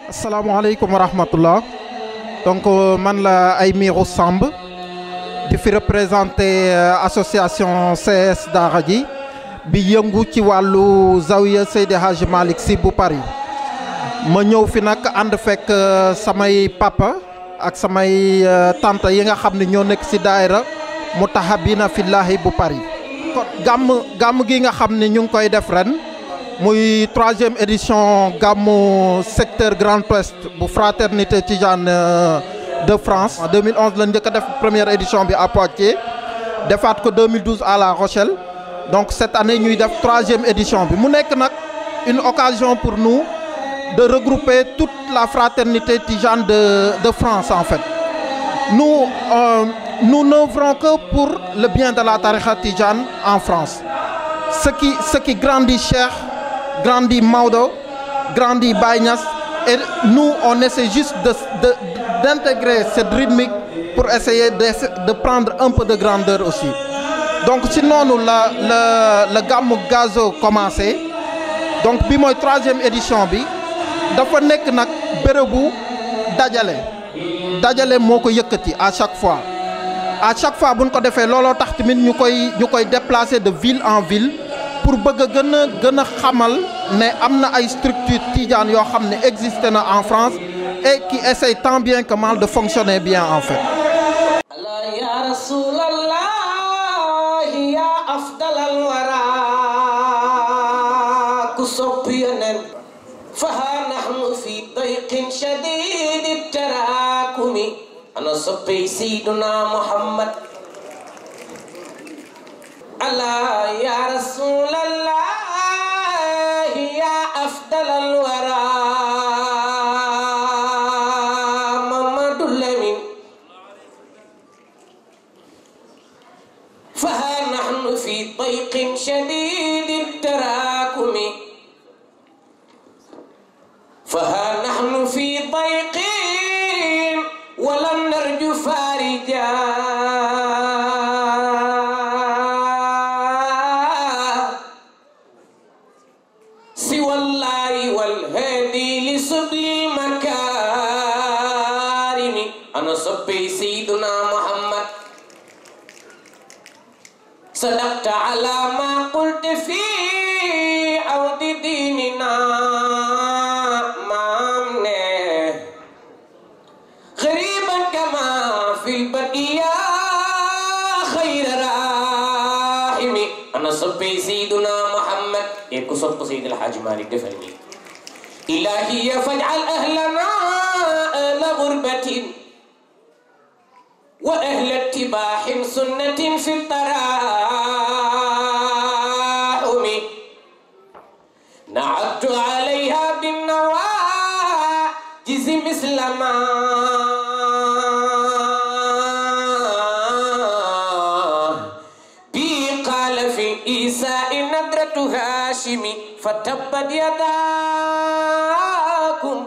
asalaamaaleykum wa rahmatullah donc man la Aymirou Samb di fi représenté association CS Daara J bi yëngu ci wàllu zawiya Seydi Hadji Malick Sy bu Paris ma ñëw fi nag ànd fekk samay papa ak samay tante yi nga xam ne ñoo nekk ci daayira Mutahabina Fillahi bu Paris kon gàmm gàmm gi nga xam ne ñu ngi koy def ren muy troisième édition gàmmu secteur Grand Ouest bu fraternité Tijane de France en 2011 la njëkk a def première édition bi à Poitiers defaat ko 2012 à La Rochelle donc cette année ñuy def troisième édition bi mu nekk nag une occasion pour nous de regrouper toute la fraternité Tijane de de France en fait nous euh, nous n'œuvrons que pour le bien de la tariqa Tijane en France ce qui ce qui grandit Cheikh grandit Maodo grandit Baye Niass et nous on essaie juste de de d'intégrer cette rythmique pour essayer de de prendre un peu de grandeur aussi donc ci noonu la la la gàmmu gazo commencé donc bi mooy troisième édition bi dafa nekk nag bérébu dajale dajale moo ko yëkkati à chaque fois à chaque fois bu ñu ko defee looloo tax tamit ñu koy ñu koy déplacer de ville en ville pour bëgg a gën a gën a xamal ne am na ay structures tidiane yoo xam ne existé na en France et qui essaye tant bien que mal de fonctionner bien en fait. ya rasulallah ya afdalal wara ku sopp yonen faha nahnu fi dayqin shadid tarakumi ana soppey sayyiduna muhammad Allah ya rasulallah ya afdalal wara Mamadou Lamine فها نحن في ضيق شديد التراكم فها نحن في ضيق ولم نرجو فارجا سوى الله والهادي لسبل المكارم أنا صبي سيدنا محمد صدقت على ما قلت في عود ديننا مامنه غريبا كما في البرية خير راحم أنا صبي سيدنا محمد يكو صب سيد الحاج مالك دفرني إلهي فاجعل أهلنا أهل غربة وأهل اتباع سنة في التراحم نعدت عليها بالنواجز مثل ما بي قال في إيساء ندرة هاشم فتبت يداكم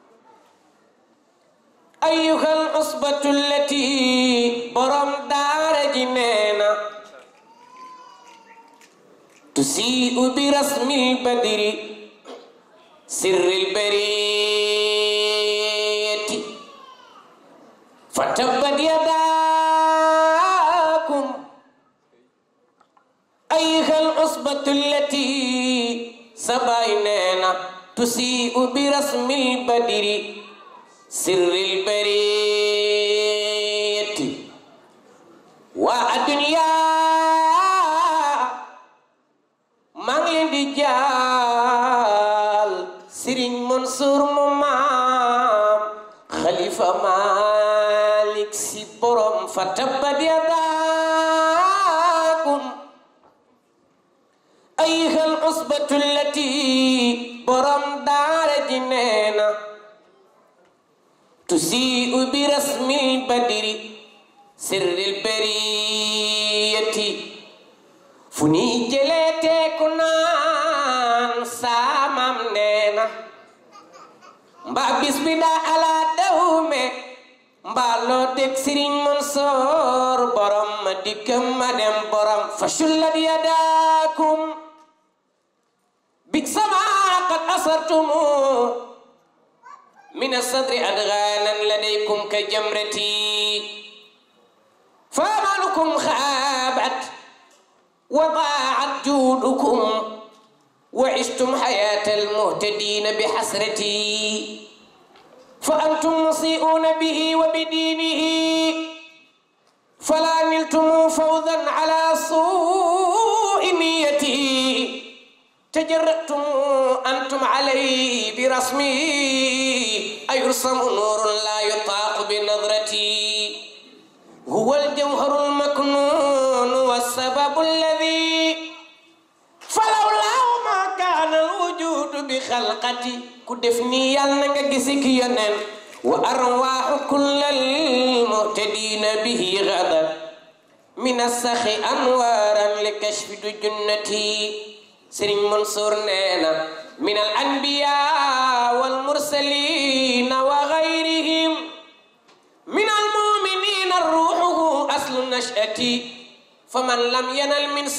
أيها العصبة التي برم دار جنينا تسيء برسم البدر سر البرية فتبت يداكم أيها العصبة التي سبايننا تسيء برسم البدر سر البرية والدنيا maa ngi leen di jaal Serigne Mansour mu maam Khalifa Malick si borom fa tabbat yadaakum ayyuhal usbatu allati borom daara ji neena tusii'u bi rasmil badri sirril bariyati fu ni jëlee teeku naan saamam neena mbaa bis bi daa ala dawme mbaa loo teg Sëriñ Mansoor borom ma dikkam ma dem borom fa shullat yadaakum bi sama qad asartumu من الصدر أدغانا لديكم كجمرتي فأملكم خابت وضاعت جودكم وعشتم حياة المهتدين بحسرتي فأنتم مسيئون به وبدينه فلا نلتم فوزا على سوء نيتي تجرأتم أنتم عليه برسمي أيرسم نور لا يطاق بنظرتي هو الجوهر المكنون والسبب الذي فلولاه ما كان الوجود بخلقتي كدفني يالنا جسك ينن وأرواح كل المهتدين به غدا من السخ أنوارا لكشف جنتي سرين منصور نينا من الأنبياء والمرسلين وغيرهم من المؤمنين الروح أصل نشأتي فمن لم ينل من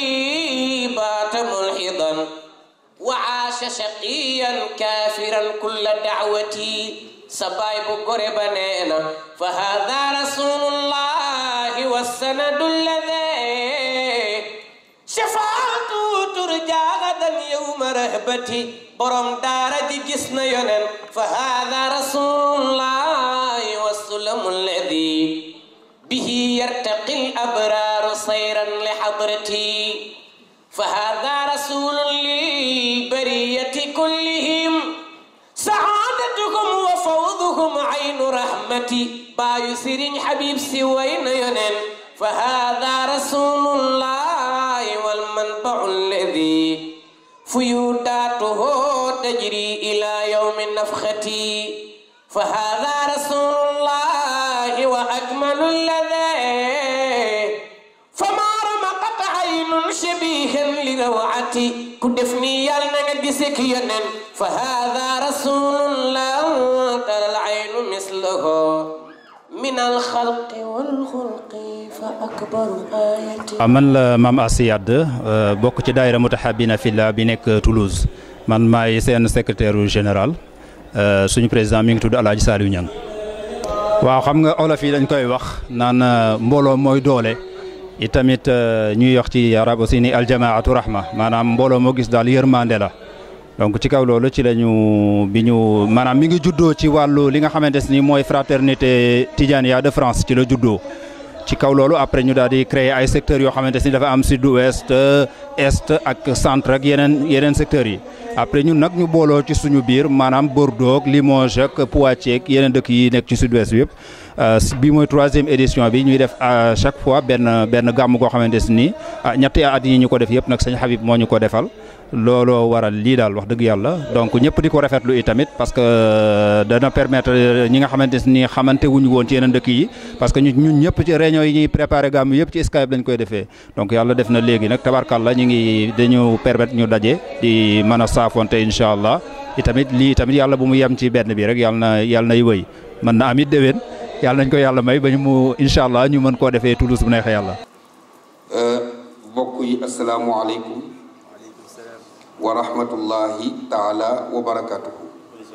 صحيبات ملحظا وعاش شقيا كافرا كل دعوتي سبايب قرب نينا فهذا رسول الله والسند الذي شفاعته ترجى غدا يوم رهبتي برم دار جسنا ينن فهذا رسول الله والسلم الذي به يرتقي الأبرار صيرا لحضرتي فهذا رسول للبرية كلهم سعادتكم وفوضهم عين رحمتي بايو سيرين حبيب سوين ينن فهذا رسول الله والمنبع الذي فيوداته تجري إلى يوم النفخة فهذا رسول الله وأكمل الذي فما رمقت عين شبيها لروعتي كدفني يالنا جسك ينن فهذا رسول الله ترى العين مثله من الخلق والخلق فأكبر آية man la maam Assi Yadd bokk ci daayira Mutahabina Fillah bi nekk Toulouse man maay seen secrétaire général suñu président mi ngi tudd Alaaji Saliou Niang waaw xam nga olof yi dañ koy wax naan mbooloo mooy doole itamit ñuy wax ci arab aussi ni aljamaatu rahma maanaam mbooloo moo gis daal yërmande la donc ci kaw loolu ci la ñu bi ñu maanaam mi ngi juddoo ci wàllu li nga xamante ni mooy fraternité Tidiania de France ci la juddoo ci kaw loolu après ñu daal di créer ay secteurs yoo xamante ni dafa am sud ouest est ak centre ak yeneen yeneen secteurs yi après ñun nag ñu booloo ci suñu biir maanaam Bordeaux Limoges ak Poitiers ak yeneen dëkk yi nekk ci sud ouest bi yëpp bi mooy troisième édition bi ñuy def à chaque fois benn benn gàmm koo xamante ni ñetti at yi ñu ko def yëpp nag sëñ Habib moo ñu ko defal looloo waral lii daal wax dëgg yàlla donc ñëpp di ko rafetlu itamit parce que dana permettre ñi nga xamante ni xamante wuñu woon ci yeneen dëkk yi parce que ñun ñëpp ci réunion yi ñuy préparé gàmm yëpp ci Skype lañ koy defee donc yàlla def na léegi nag tabarkàlla ñu ngi dañu permettre ñu daje di mën a saafonte incha allah itamit lii tamit yàlla bu mu yem ci benn bi rek yàlla na yàlla nay wëy mën na amit déwén yàlla nañ ko yàlla may ba ñu mu incha allah ñu mën koo defee Toulouse bu neexee yàlla. mbokk yi asalaamualeykum wa rahmatullahi taala wa barakatuhu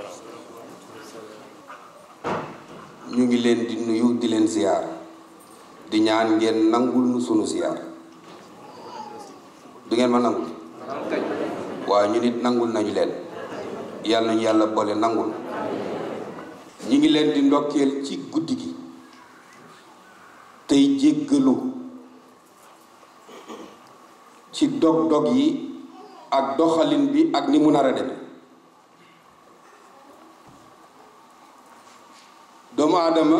ñu ngi leen di nuyu di leen ziyaar di ñaan ngeen nangul nu sunu ziyaar du ngeen ma nangul waaw ñu nit nangul nañu leen yàlla nañu yàlla boole nangul ñi ngi leen di ndokkeel ci guddi gi tey jéggalu ci dog-dog yi ak doxalin bi ak ni mu nar a deme doomu aadama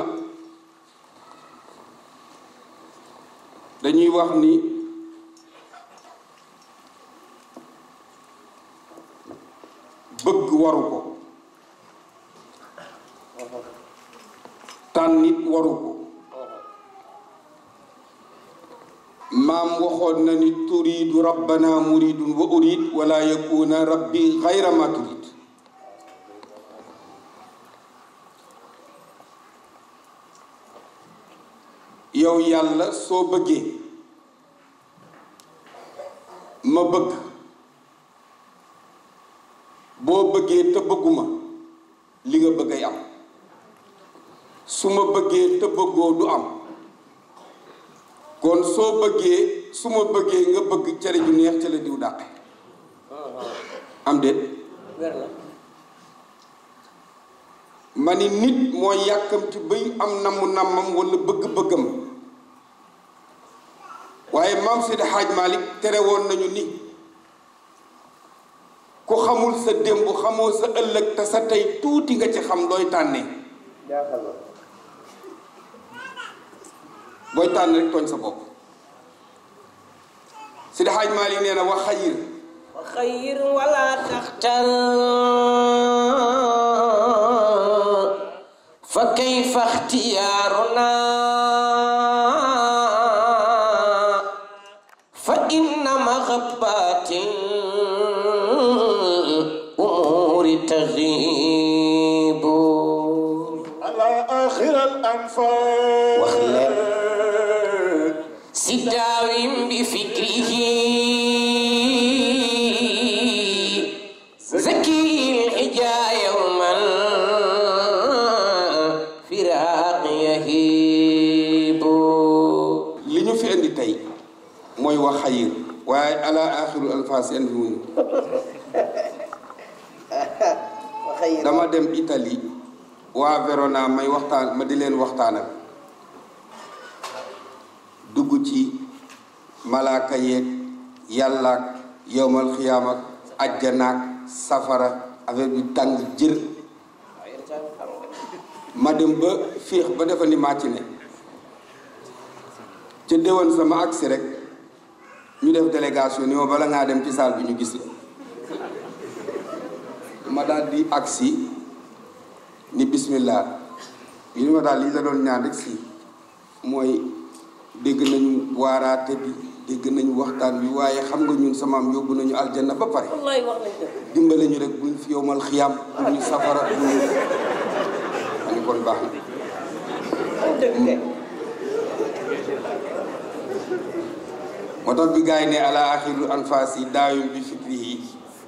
dañuy wax ni bëgg waru ko tànnit waru ko maam waxoon na ni turiidu rabbana muridun wa urid wala yakuna rabbi xayra ma turid yow yàlla soo bëggee ma bëgg boo bëggee te bëgguma li nga bëgg bëggay am su ma bëggee te bëggoo du am kon soo bëggee su ma bëggee nga bëgg cere ju neex ca la diw dàqe am déet ma ni nit mooy yàkkamti bay am namu nammam wala bëgg-bëggam waaye maam Seydi Hadj Malick tere woon nañu ni ku xamul sa démb xamoo sa ëllëg te sa tey tuuti nga ci xam looy tànnee booy tànn rek tooñ sa bopp Seydi Hadj Malick nee na wa xayir وخير ولا تختل فكيف اختيارنا فإن مغبات الأمور تغيب على آخر الأنفال واخلع سداو بفكره زكي الحجا يوما فراق يهيب li ñu fi indi tey mooy wax xayir waaye ala axiru alfaas indi wuñu dama dem Italie waa Verona may waxtaan ma di leen waxtaanal dugg ci malaaka yeeg yàllaak yowmal xiyaam ak ajjanaak safara affaire bi tàng jër ma dem ba féex ba defa ni maa ci ne ca déwén sama agsi rek ñu def délégation ni ma bala ngaa dem ci saal bi ñu gis la ma daal di agsi ni bismillah yi ni ma daal li la doon ñaan rek si mooy dégg nañu waaraate bi dégg nañu waxtaan bi waaye xam nga ñun samaam yóbbu nañu aljanna ba pare والله والله dimbale ñu rek buñ fi yowmal xiyam buñ ñu safara buñ ñu ma ni kon baax na moo tax bi gars yi ne ala axiru anfas yi daawim bi fikri yi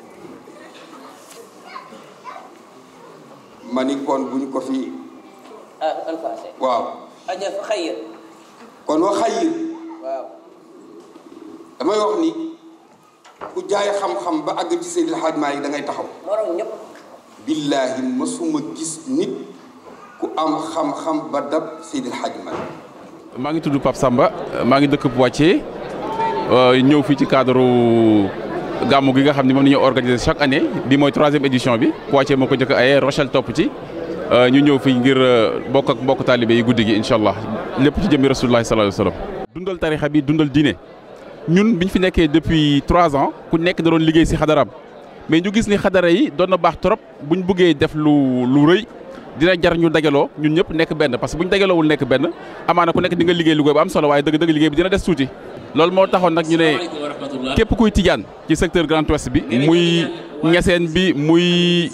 ma ni kon buñ ko fi آه الفاسد waaw أجل خير kon wa xayir واو damay wax ni ku jaay xam-xam ba àgg ci Seydil Hadj Malick da ngay taxaw مرة ñëpp billaahi masuma gis nit ku am xam-xam ba dab Seydil Hadj Malick maa ngi tudd Pape Samba maa ngi dëkk Poitiers ñëw fii ci cadre gàmmu gi nga xam ne moom la ñuy organiser chaque année bi mooy troisième édition bi Poitiers moo ko njëkk a aye Rochelle topp ci ñu ñëw fii ngir bokk ak mbokk taalibe yi guddi gi incha allah lépp ci jëmmi rasulullahi sallallahu alayhi wa sallam dundal tarixa bi dundal diine ñun biñ fi nekkee depuis trois ans ku nekk da doon liggéey si xadaram mais ñu gis ni xadara yi doon na baax trop buñ bëggee def lu lu rëy dina jar ñu dajaloo ñun ñëpp nekk benn parce que bu ñu dajaloowul nekk benn amaana ku nekk di nga liggéey liggéey bu am solo waaye dëgg-dëgg liggéey bi dina des tuuti loolu moo taxoon nag ñu ne képp kuy tijaan ci secteur Grand Ouest bi muy ñeseen bi muy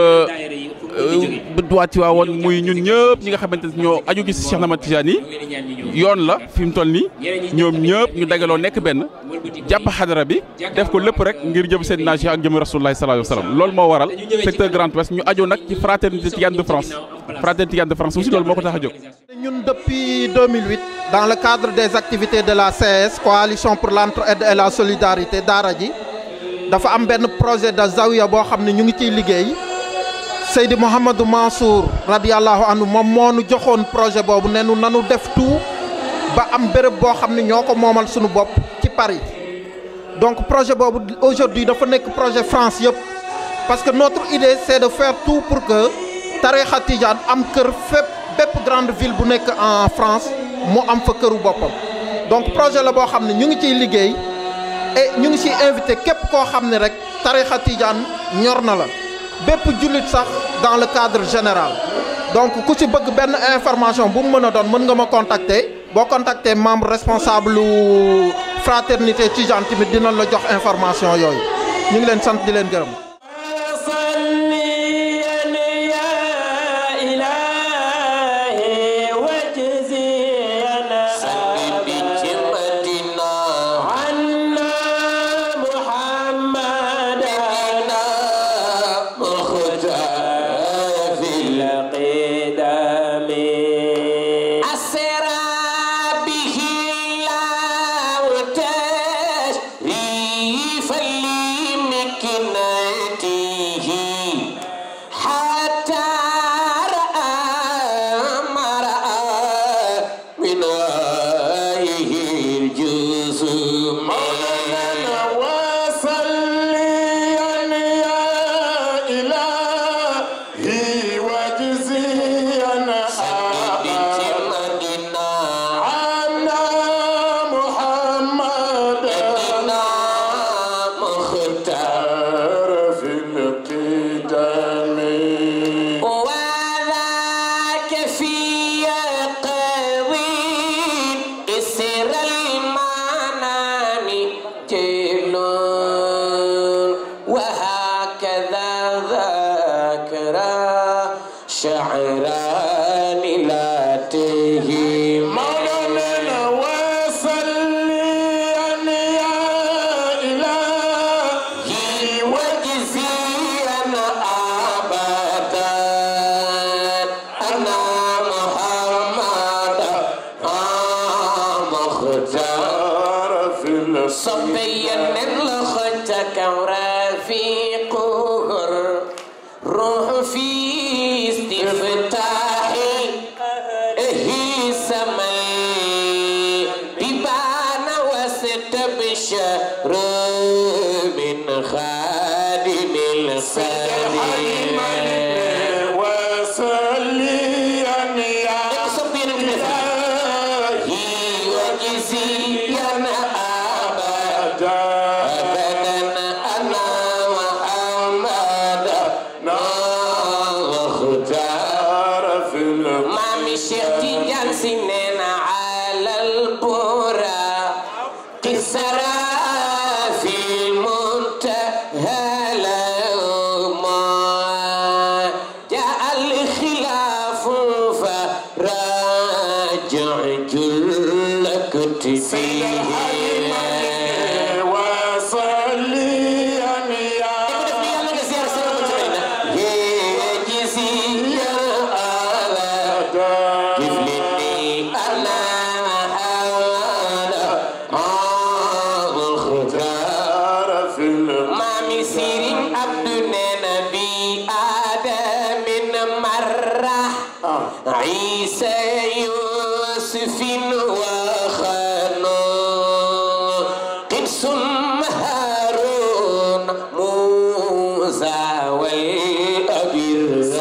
duwaat ci waawoon muy ñun ñëpp ñi nga xamante ne ñoo aju gis Cheikh Ahmad Tidiane yi yoon la fi mu toll nii ñoom ñëpp ñu dajaloo nekk benn jàpp xadara bi def ko lépp rek ngir jëm seen naaj ak jëm rasulullahi sallallahu alayhi wa sallam loolu moo waral secteur Grand Ouest ñu aju nag ci fraternité Tidiane de France fraternité Tidiane de France aussi loolu moo ko tax a jóg. ñun depuis 2008 dans le cadre des activités de la CS coalition pour l'entraide et la solidarité daara ji dafa am benn projet de zawiya boo xam ne ñu ngi ciy liggéey Seydi Mouhamadou Mansour radiallahu anhu moom moo nu joxoon projet boobu ne nu nanu def tout ba am béréb boo xam ne ñoo ko moomal suñu bopp ci Paris donc projet boobu aujourd'hui dafa nekk projet France yëpp parce que notre idée c'est de faire tout pour que tarixa Tidiane am kër fépp bépp grande ville bu nekk en France mu am fa këru boppam donc projet la boo xam ne ñu ngi ciy liggéey et ñu ngi ciy invité képp koo xam ne rek tarixa Tidiane ñor na la bépp jullit sax dans le cadre général donc ku ci bëgg benn information bu mu mën a doon mën nga ma contacter boo contacter membre responsable fraternité Tidiane tamit dina la jox information yooyu ñu ngi leen sant di leen gërëm محمد مختار في الله شعران لا تهيم مولانا وصليا يا إلهي وجزيا أبدا أنا محمد مختار في الأصل صبيا لخدك ورفيقه روح في استفتاح هي سمي ببان واستبشر من خادم الصديق وصليا يا صبيا إلهي وجزيا أبدا أبدا أنا محمد مختار في الأصل مامي شيخ تيجان سنين على البورا كسرى في المنتهى لما جاء الخلاف فراجع جل كتفيه وصليا يا في الأصل مامي سيرين عبد نبي آدم مرة عيسى يوسف وخنون قدس هارون موسى والأبي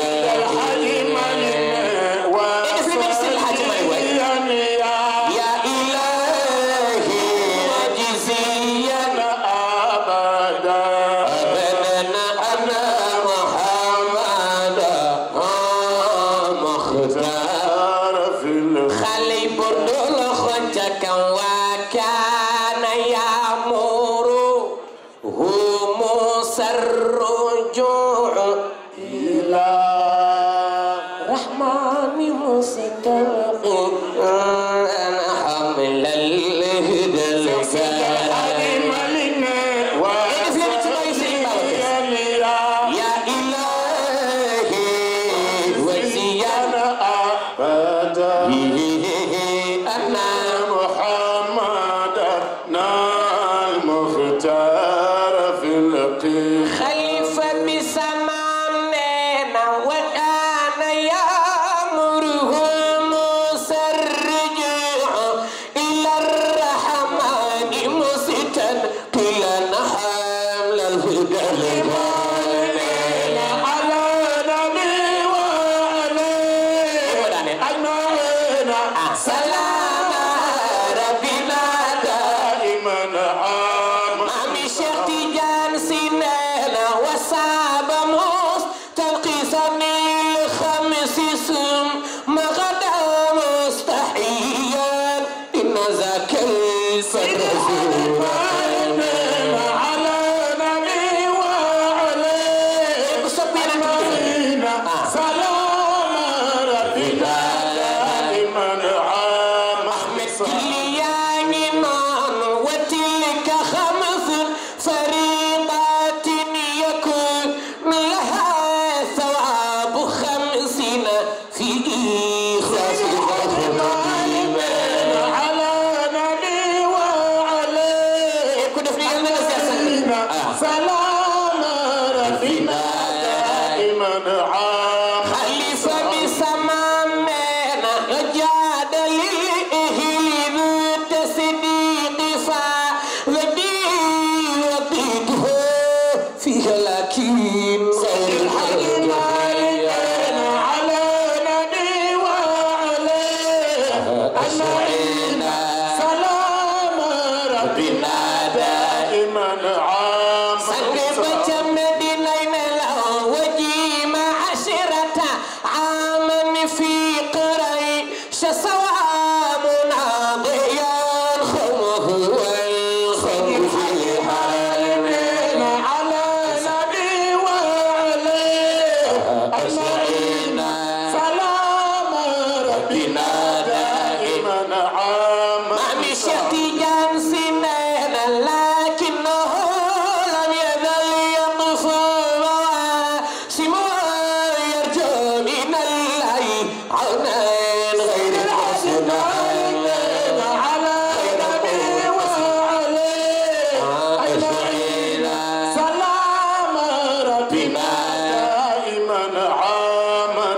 يا إلهي وجزيا أبدا أنا محمد مختار خلي بردول خنتك وكان يأمر هم سر رجوع إلى رحمن مستقيم أنا حمل الهدى الكريم يا إلهي وزيانا أنا خليفة بسمامنا وكان يأمره مسرجا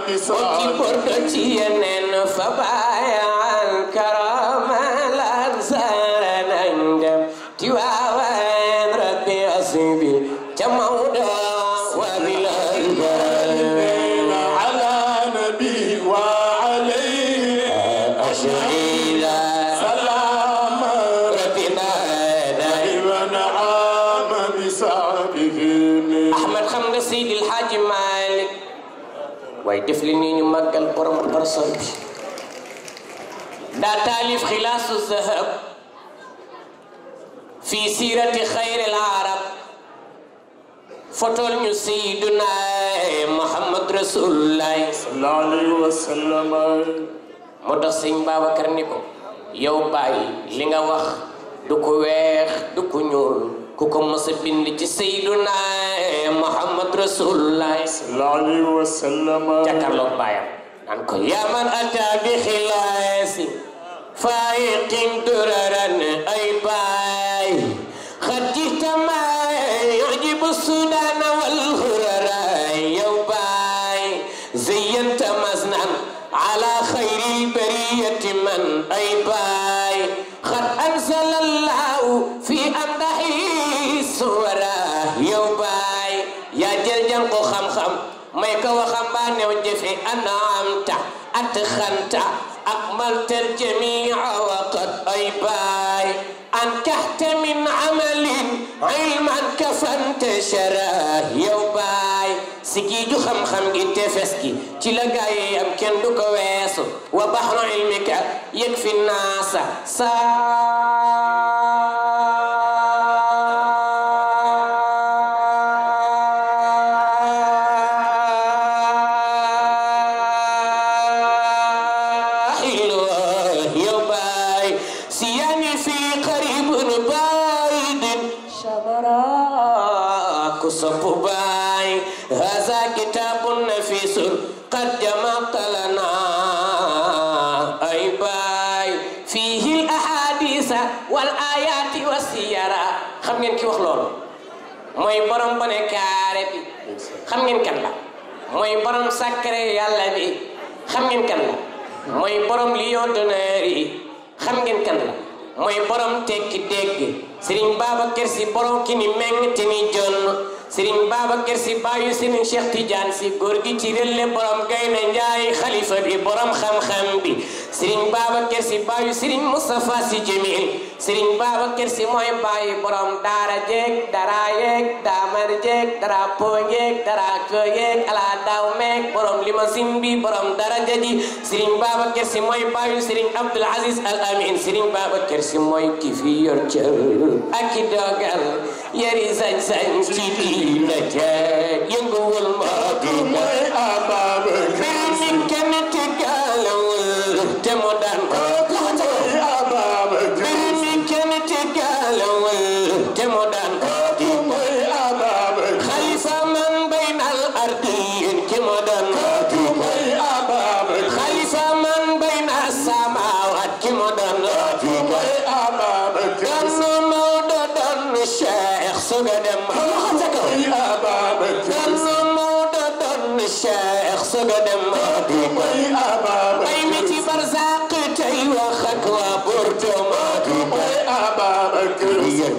ci بسعد bordo ci yeneen fa baayal karama lan sara nañ dem ci waaween rabbi asbi ca mawdo wa bilal على نبي وعليه ashila سلام rabbina ونعم بسعده Ahmed xam nga Seydil Hadji Malick waaye def li nii ñu màggal borom barsan bi daa taalif xilaasu zahab fi siirati xayril arab fotol ñu Seyduna Muhammad Rasulullahi صلى الله عليه وسلم moo tax sëñ Babacar ni ko yow bàyyi li nga wax du ko weex du ko ñuul ku ko mës a bind ci Seyduna Muhammad Rasulullahi صلى الله عليه وسلم jàkkaarloog baayam naan ko yaa man ata bi xilaasi faayiqin duraran ay baay xad jita ma yujibu sudana wal hurara yow baay zayyanta masnan ala xayri bariyati man ay baay xad anzala allahu fi amdahi suwara yow baay yaa jël jàng ko xam-xam may ko waxambaanew jëfe anaamta at xanta ak maltal jamia waqat ay baay an kaxta min amalin ilman kafanta shara yow baay si giiju xam-xam gi tefes gi ci la gaay am kenn du ko weesu wa baxru ilmika yëg fi naasa حلوة يا باي سياني في قريب بعيد شبراك صف باي هذا كتاب نفيس قد جمعت لنا أي باي فيه الأحاديث والآيات والسيرة xam ngeen ki wax loolu mooy borom bone kaare bi xam ngeen kan la mooy borom sacré yàlla bi xam ngeen kan la mooy borom lion d'honneur yi xam ngeen kan la mooy borom tekki dégg Serigne Babacar Sy borom ki ni meng te ni jonn Serigne Babacar Sy baayu Serigne Cheikh Tidiane Sy góor gi ci rëlle borom Gaynde Njaay xalifa bi borom xam-xam bi Serigne Babacar Sy baayu Serigne Moustapha Sy Jamil Serigne Babacar Sy mooy baayu borom daara jeeg dara yeeg daamar jeeg dara po yeeg dara ko yeeg ala daaw meeg borom limousine bi borom daraja ji Serigne Babacar Sy mooy baayu Serigne Abdoul Aziz Al Amin Serigne Babacar Sy mooy ki fi yor cër ak i dogal yari sañ-sañ ci diina ja yënguwul moo di mooy Ababacar mbir mi kenn tegaalewul te mu daan ko mooy Ababacar mbir mi kenn tegaalewul te mu daan ko mooy Ababacar xalifa man baynal ardiin ki mu daan ko mooy Ababacar xalifa man bayna samaawaat ki mu daan ko mooy Ababacar donn Maodo donn Cheikh suga dem mooy Ababacar donn Maodo donn Cheikh suga dem mooy Ababacar ay mi ci barzaq tey wax ak waa Bordeaux mooy Ababacar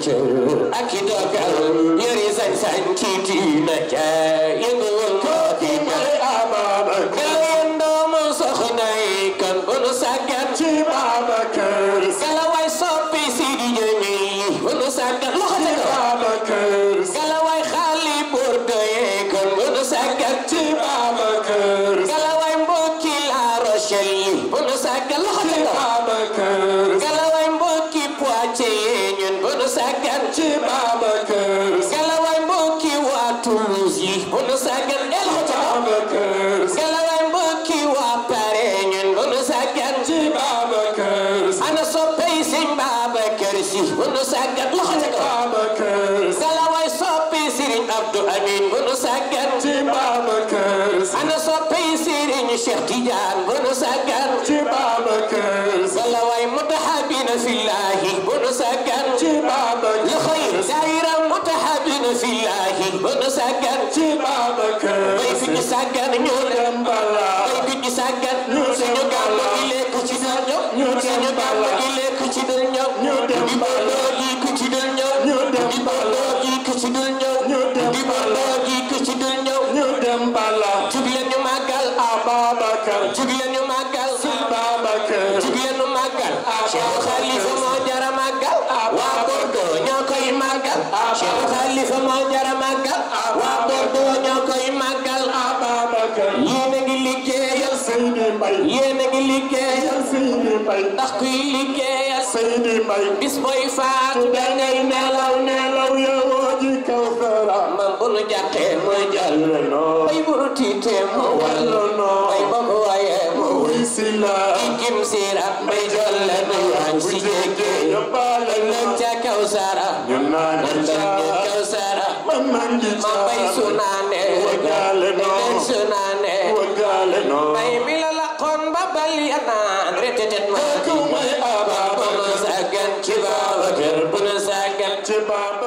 ak i dogal yori sañ-sañ ci diina ja yënguwul moo di mooy Ababacar gala yéen doomu soxna yi kan bu nu sàggan ci Babacar gala waay soppi si di jëmi bu nu sàggan loxo ca kaw Babacar gala waay xaali Bordeaux yi kan bu nu sàggan ci Babacar gala waay mbokki La Rochelle yi bu nu sàggan loxo ca kaw Babacar gala waay mbokki Poitiers yi ñun bu nu sàggan ci Babacar galawaay mbokki waa Toulouse yi bu nu sàggan el ko ca kaw Babacar galawaay mbokki waa Paris ñun bu nu sàggan ci Babacar ana soppey Sëñ Babacar Si bu nu sàggan loxo ca kaw Babacar galawaay soppi Sëriñ Abdou Amin bu nu sàggan ci Babacar ana soppey Sëriñ Cheikh Tidiane bu nu sàggan ci Babacar galawaay mutahabina fillahi bu nu sàggan ci Babacar loxo yi daayira mutahabina fillahi bu nu sàggan ci Babacar bay fi ñu sàggan ñoo dem bala Babacar jug leen ñu màggal Babacar jug leen ñu màggal Cheikh Khalifa moo jara màggal waa Bordeaux ñoo koy màggal Cheikh Khalifa moo jara màggal waa Bordeaux ñoo koy màggal Babacar yéen a ngi liggéeyal Seydi Mbaye yéen a ngi liggéeyal Seydi Mbaye ndax kuy liggéeyal Seydi Mbaye bis booy faatu da ngay nelaw nelaw yowoo ji Kawsara man bu nu jàqee mooy jàll noo bay bu nu tiitee mu wàllu noo bay ba mu wayee mu wuy si la kim siira bay jolle nu waañ si jéggee yóbbaale ëllëg ca Kawsara ñu naan ëllëg ca Kawsara man man ngi ma bay su naane wagaale noo ëllëg su naane wagaale noo bay mi la laqoon ba bali a naan retetet ma ku may bu nu Ababacar sàggan ci Babacar bu nu sàggan ci Babacar